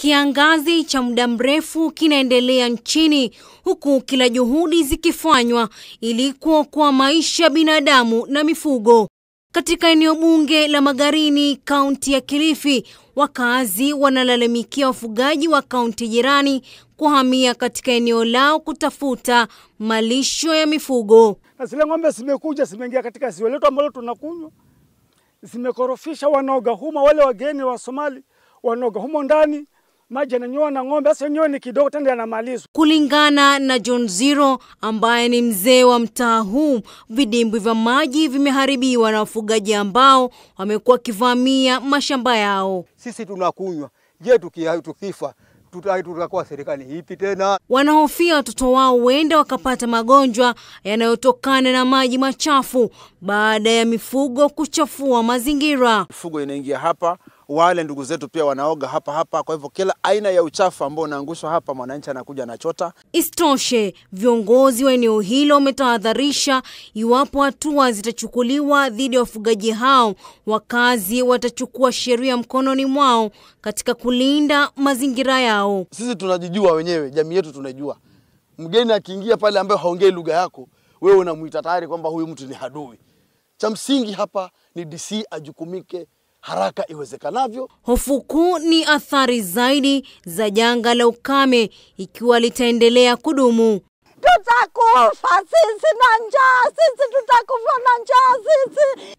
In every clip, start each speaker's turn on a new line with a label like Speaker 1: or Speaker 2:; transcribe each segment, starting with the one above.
Speaker 1: Kiangazi cha muda mrefu kinaendelea nchini huku kila juhudi zikifanywa ili kuokoa maisha ya binadamu na mifugo. Katika eneo bunge la Magarini, kaunti ya Kilifi, wakazi wanalalamikia wafugaji wa kaunti jirani kuhamia katika eneo lao kutafuta malisho ya mifugo.
Speaker 2: na zile ng'ombe zimekuja zimeingia katika ziwa letu ambalo tunakunywa, zimekorofisha, wanaoga humo. Wale wageni wa Somali wanaoga humo ndani, maji yananyoa na ng'ombe. Sasa yenyewe ni kidogo tena yanamalizwa.
Speaker 1: Kulingana na John Ziro ambaye ni mzee wa mtaa huu, vidimbwi vya maji vimeharibiwa na wafugaji ambao wamekuwa wakivamia mashamba yao.
Speaker 3: Sisi tunakunywa. Je, tuki- tukifa tuta- tutakuwa serikali ipi tena?
Speaker 1: Wanahofia watoto wao huenda wakapata magonjwa yanayotokana na maji machafu baada ya mifugo kuchafua mazingira.
Speaker 4: mifugo inaingia hapa, wale ndugu zetu pia wanaoga hapa hapa. Kwa hivyo kila aina ya uchafu ambao unaangushwa hapa, mwananchi anakuja anachota.
Speaker 1: Isitoshe, viongozi wa eneo hilo wametahadharisha iwapo hatua zitachukuliwa dhidi ya wafugaji hao, wakazi watachukua sheria mkononi mwao katika kulinda mazingira yao.
Speaker 5: Sisi tunajijua wenyewe, jamii yetu tunajua. Mgeni akiingia pale ambaye haongei lugha yako, wewe unamuita tayari kwamba huyu mtu ni adui. Cha msingi hapa ni DC ajukumike haraka iwezekanavyo.
Speaker 1: Hofu kuu ni athari zaidi za janga la ukame ikiwa litaendelea kudumu.
Speaker 6: Tutakufa sisi na njaa, sisi tutakufa na njaa sisi.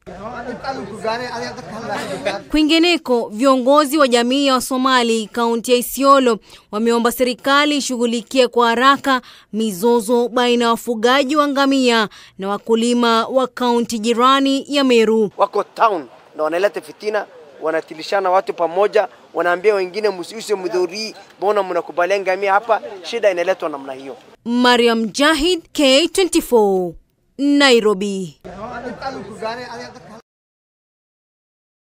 Speaker 1: Kwingineko, viongozi wa jamii ya Wasomali kaunti ya Isiolo wameomba serikali ishughulikie kwa haraka mizozo baina ya wafugaji wa ngamia na wakulima wa kaunti jirani ya Meru.
Speaker 7: wako town na wanaleta fitina, wanatilishana watu pamoja, wanaambia wengine msiuse mdhuri, mbona mnakubalia ngamia hapa? Shida inaletwa namna hiyo.
Speaker 1: Mariam Jahid, K24, Nairobi.